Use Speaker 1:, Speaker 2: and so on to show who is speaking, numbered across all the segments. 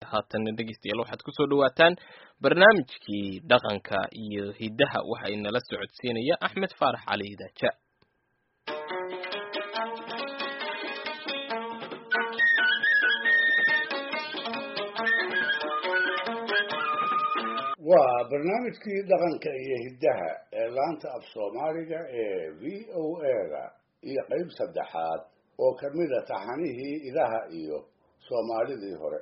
Speaker 1: haatanna dhegeystayaal waxaad kusoo dhawaataan barnaamijkii dhaqanka iyo hiddaha waxa inala socodsiinaya axmed faarax cali daaja
Speaker 2: waa barnaamijkii dhaqanka iyo hiddaha ee laanta af soomaaliga ee v o a-da iyo qeyb saddexaad oo ka mida taxanihii idaha iyo soomaalidii hore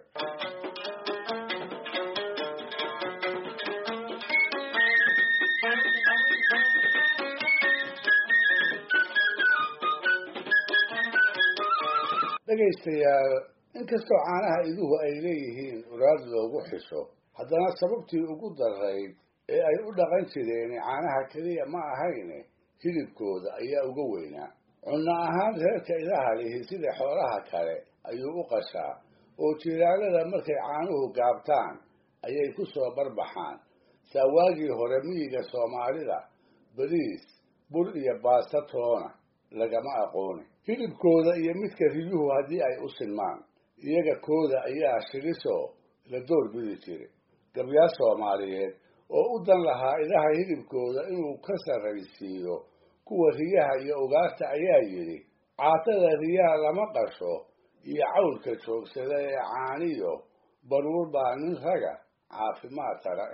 Speaker 2: dhegaystayaal inkastoo caanaha iduhu ay leeyihiin uraad loogu xiso haddana sababtii ugu darayd ee ay u dhaqan jireen caanaha keliya ma ahayne hilibkooda ayaa uga weynaa cunno ahaan reerka idaha lihi sida xoolaha kale ayuu u qashaa oo jiiraalada markay caanuhu gaabtaan ayay ku soo barbaxaan saa waagii hore miyiga soomaalida bariis bur iyo baasta toona lagama aqooni hilibkooda iyo midka riyuhu haddii ay u sinmaan iyaga kooda ayaa shilisoo la doorbidi jiray gabyaal soomaaliyeed oo u dan lahaa idaha hilibkooda inuu ka sarraysiiyo kuwa riyaha iyo ugaarta ayaa yidhi caatada riyaha lama qasho iyo cawlka joogsada ee caaniyo baruur baa nin raga caafimaad tara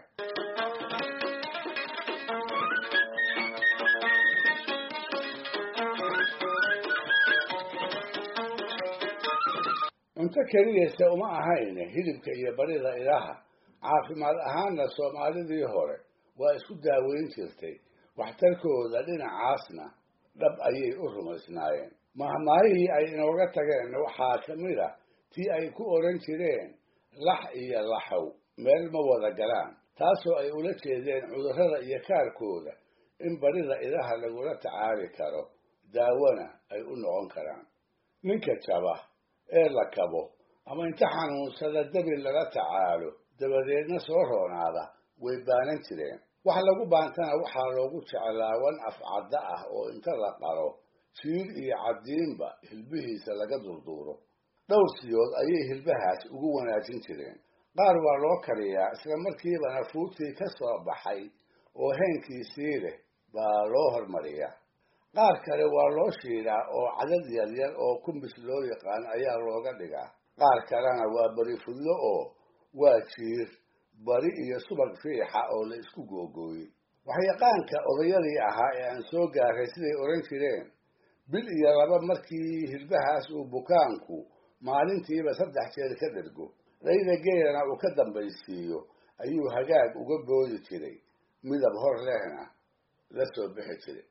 Speaker 2: cunto keliyase uma ahayne hilibka iyo barida idaha caafimaad ahaanna soomaalidii hore waa isku daaweyn jirtay waxtarkooda dhinacaasna dhab ayay u rumaysnaayeen mahmaahihii ay inooga tageen waxaa ka mid a tii ay ku odhan jireen lax iyo laxow meel ma wada galaan taasoo ay ula jeedeen cudurrada iyo kaarkooda in barida idaha lagula tacaali karo daawona ay u noqon karaan ninka jaba ee la kabo ama inta xanuunsada dabi lala tacaalo dabadeedna soo roonaada way baanan jireen wax lagu baantana waxaa loogu jeclaa wan afcadda ah oo inta la qalo jiir iyo caddiinba hilbihiisa laga durduuro dhowr siyood ayay hilbahaas ugu wanaajin jireen qaar waa loo kariyaa isla markiibana fuurtii ka soo baxay oo heenkiisii leh baa loo hormariyaa qaar kale waa loo shiidaa oo cadad yaryar oo kumbis loo yaqaan ayaa looga dhigaa qaar kalena waa beri fudlo oo waa jiir bari iyo subag fiixa oo la isku googooyey waxyaqaanka odayadii ahaa ee aan soo gaaray siday odhan jireen bil iyo laba markii hilbahaas uu bukaanku maalintiiba saddex jeer ka dhergo dhayda geelana uu ka dambaysiiyo ayuu hagaag uga boodi jiray midab hor lehna la soo bixi jiray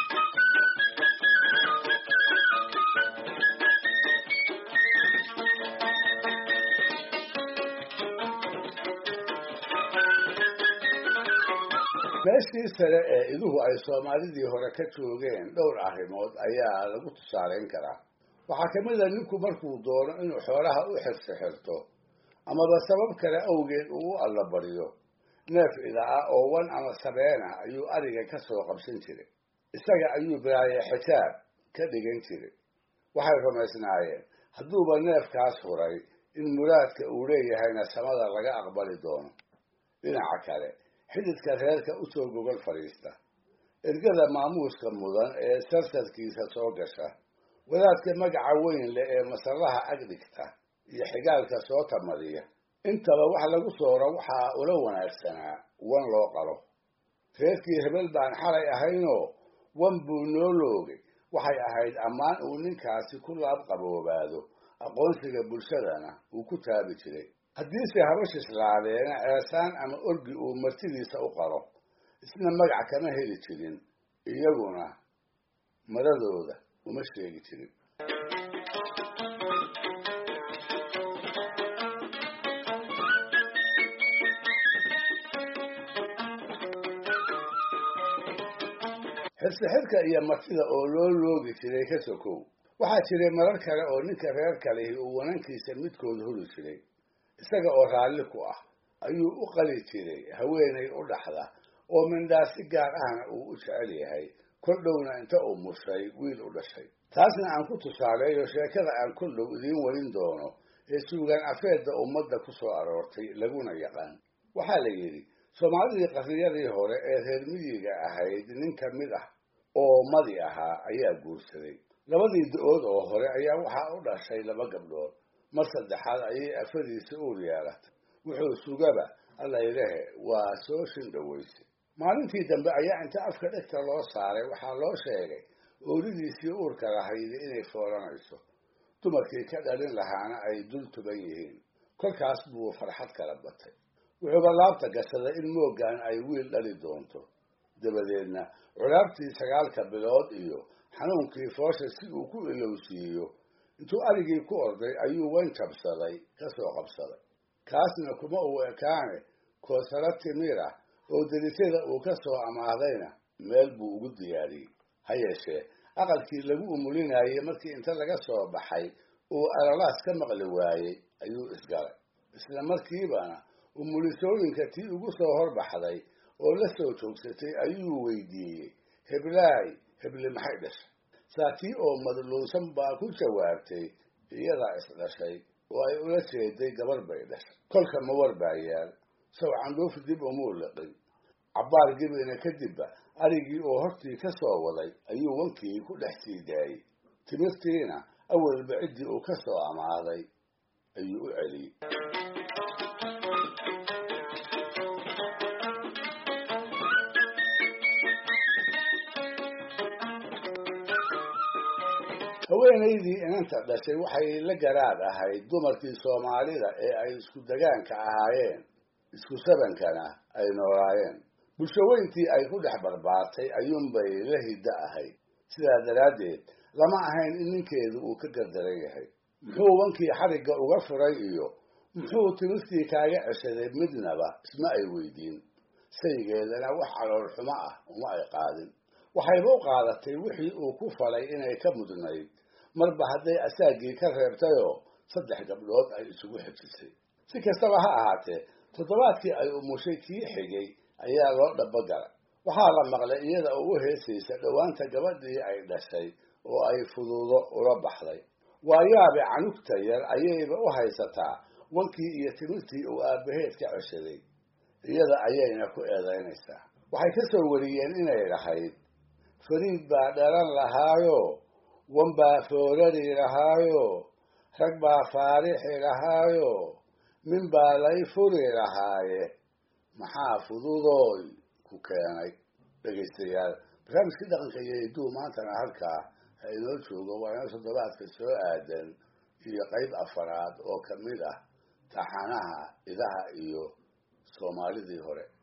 Speaker 2: meeshii sare ee iduhu ay soomaalidii hore ka joogeen dhowr arrimood ayaa lagu tusaalayn karaa waxaa ka mid a ninku markuu doono inuu xoolaha u xirsi xirto amaba sabab kale awgeed uu u allabariyo neef ida ah oo wan ama sabeen ah ayuu ariga ka soo qabsan jiray isaga ayuu bilaaye xijaab ka dhigan jiray waxay rumaysnaayeen hadduuba neefkaas huray in muraadka uu leeyahayna samada laga aqbali doono dhinaca kale xididka reerka usoo gogol fadhiista ergada maamuuska mudan ee sarsadkiisa soo gasha wadaadka magaca weyn leh ee masallaha ag dhigta iyo xigaalka soo tamadiya intaba wax lagu sooro waxaa ula wanaagsanaa wan loo qalo reerkii hebel baan xalay ahaynoo wan buu noo loogay waxay ahayd ammaan uu ninkaasi ku laab qaboobaado aqoonsiga bulshadana uu ku taabi jiray haddiise habashislaadeena ceesaan ama orgi uu martidiisa u qalo isna magac kama heli jirin iyaguna madadooda uma sheegi jirin xirsixirka iyo martida oo loo loogi jiray ka sokow waxaa jiray marar kale oo ninka reer kalihi uu wanankiisa midkood huri jiray isaga oo raalli ku ah ayuu u qali jiray haweenay u dhaxda oo mindhaa si gaar ahna uu u jecel yahay kol dhowna inta uu mushay wiil u dhashay taasna aan ku tusaaleeyo sheekada aan kol dhow idiin warin doono ee suugaan afeedda ummadda ku soo aroortay laguna yaqaan waxaa la yidhi soomaalidii qarniyadii hore ee reer miyiga ahayd nin ka mid ah oo madi ahaa ayaa guursaday labadii da-ood oo hore ayaa waxaa u dhashay laba gabdhood mar saddexaad ayay afadiisa uur yeelatay wuxuu sugaba allaylehe waa soo shindhaweysay maalintii dambe ayaa inta afka dhegta loo saaray waxaa loo sheegay ooridiisii uurka lahaydi inay foolanayso dumarkii ka dhalin lahaana ay dul tuban yihiin kolkaas buu farxad kala batay wuxuuba laabta gashaday in mooggan ay wiil dhali doonto dabadeedna culaabtii sagaalka bilood iyo xanuunkii foosha si uu ku ilowsiiyo intuu arigii ku orday ayuu wan jabsaday ka soo qabsaday kaasna kuma uu ekaane koosaro timir ah oo delitada uu ka soo amaahdayna meel buu ugu diyaariyey ha yeeshee aqalkii lagu umulinayay markii inta laga soo baxay uu alalaas ka maqli waayey ayuu isgalay isla markiibana umulisooyinka tii ugu soo horbaxday oo la soo joogsatay ayuu weydiiyey heblaay heble maxay dhashay saa tii oo madluunsan baa ku jawaabtay iyadaa isdhashay oo ay ula jeeday gabar bay dhashay kolka mawar baa yaal saw candhuuf dib umuu liqin cabbaar gebina kadibba arigii oo hortii ka soo waday ayuu wankii ku dhex sii daayey timirtiina awalba ciddii uu ka soo amaaday ayuu u celiyey haweenaydii inanta dhashay waxay la garaad ahayd dumarkii soomaalida ee ay isku degaanka ahaayeen isku sabankana ay noolaayeen bulshaweyntii ay ku dhex barbaartay ayuunbay la hiddo ahayd sidaa daraaddeed lama ahayn in ninkeedu uu ka gardaran yahay muxuu wankii xarigga uga furay iyo muxuu timirtii kaaga ceshaday midnaba isma ay weydiin saygeedana wax calool xumo ah uma ay qaadin waxayba u qaadatay wixii uu ku falay inay ka mudnayd marba hadday asaagii ka reebtayoo saddex gabdhood ay isugu xejisay si kastaba ha ahaatee toddobaadkii ay umushay kii xigay ayaa loo dhabogalay waxaa la maqlay iyada oo u heesaysa dhowaanta gabadhii ay dhashay oo ay fuduudo ula baxday waayaabe canugta yar ayayba u haysataa wankii iyo timirtii uu aabbaheed ka ceshaday iyada ayayna ku eedaynaysaa waxay ka soo wariyeen inay lahayd fariid baa dhalan lahaayo wan baa foorari lahaayo rag baa faarixi lahaayo min baa lay furi lahaaye maxaa fududooy ku keenay dhegaystayaal barnaamijkii dhaqanka iyo hidduu maantana halkaa ha inoo joogo waa inoo toddobaadka soo aadan iyo qayb afaraad oo ka mid ah taxanaha idaha iyo soomaalidii hore